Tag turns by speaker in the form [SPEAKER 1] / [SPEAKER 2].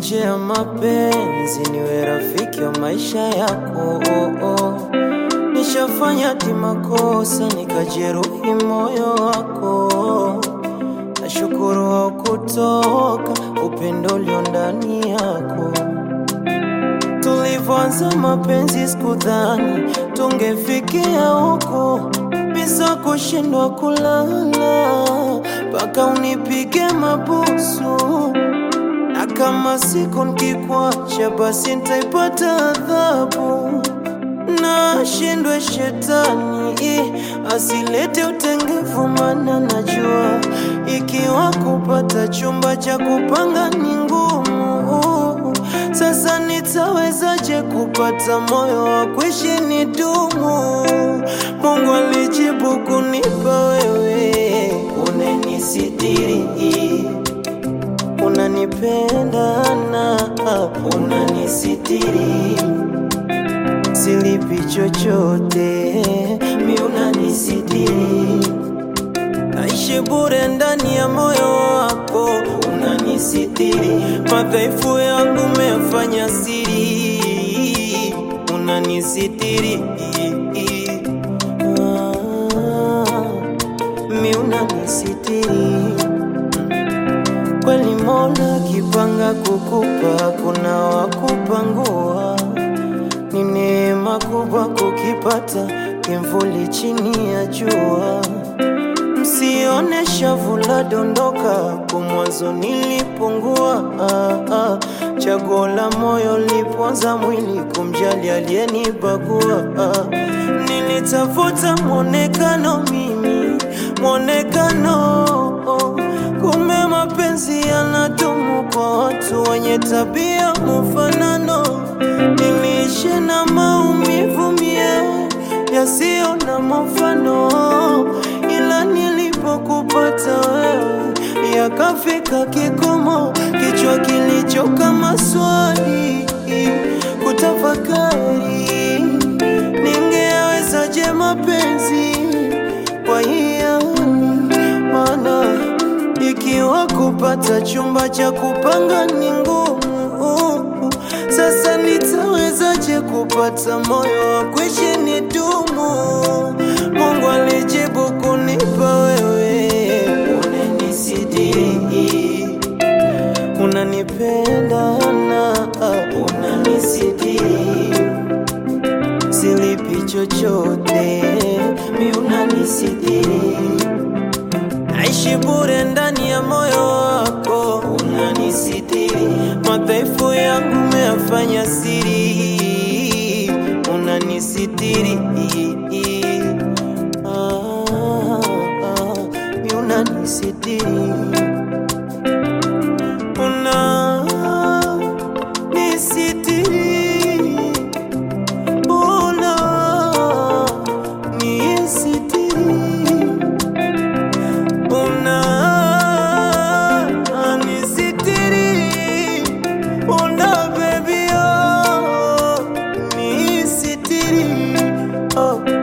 [SPEAKER 1] nje ya mapenzi niwe rafiki wa maisha yako. Nishafanya ti makosa nikajeruhi moyo wako, nashukuru haukutoka upendo ulio ndani yako. Tulivyoanza mapenzi sikudhani tungefikia huko, bisa kushindwa kulala mpaka unipige mabusu, na kama siku nikikwacha, basi nitaipata adhabu. Na shindwe shetani asilete utengefu, mana najua ikiwa kupata chumba cha kupanga ni ngumu. Sasa nitawezaje kupata moyo wa kuishi ni dumu? Mungu alijibu kunipa wewe, unenisitiri, unanipenda na unanisitiri, silipi chochote, mi unanisitiri, naishi bure ndani ya moyo wako, unanisitiri, madhaifu yangu umefanya siri, unanisitiri Ah, mi unanisitiri kweli. Mola kipanga kukupa, kuna wakupangua. Ni neema kubwa kukipata kimvuli chini ya jua. Msione shavu la dondoka, kwa mwanzo nilipungua. Ah, ah, chaguo la moyo liponza mwili, kumjali aliyenibagua. Ah, nilitafuta mwonekano mimi, mwonekano kumbe mapenzi yanadumu kwa watu wenye tabia mfanano. Niliishi na maumivu mie yasiyo na mfano, ila nilipokupata wewe yakafika kikomo, kichwa kilichoka maswali kutafakari, ningewezaje mapenzi kwa hiani maana ikiwa kupata chumba cha kupanga ni ngumu, sasa nitawezaje kupata moyo wa kuishi ni dumu? Mungu alijibu kunipa wewe, unanisitiri, unanipenda na unanisitiri, silipi chochote, mi unanisitiri naishi bure ndani ya moyo wako, unanisitiri, madhaifu yangu umeyafanya siri, unanisitiri ah, ah, mi unanisitiri unanisitiri unanisitiri unanisitiri una baby oh nisitiri oh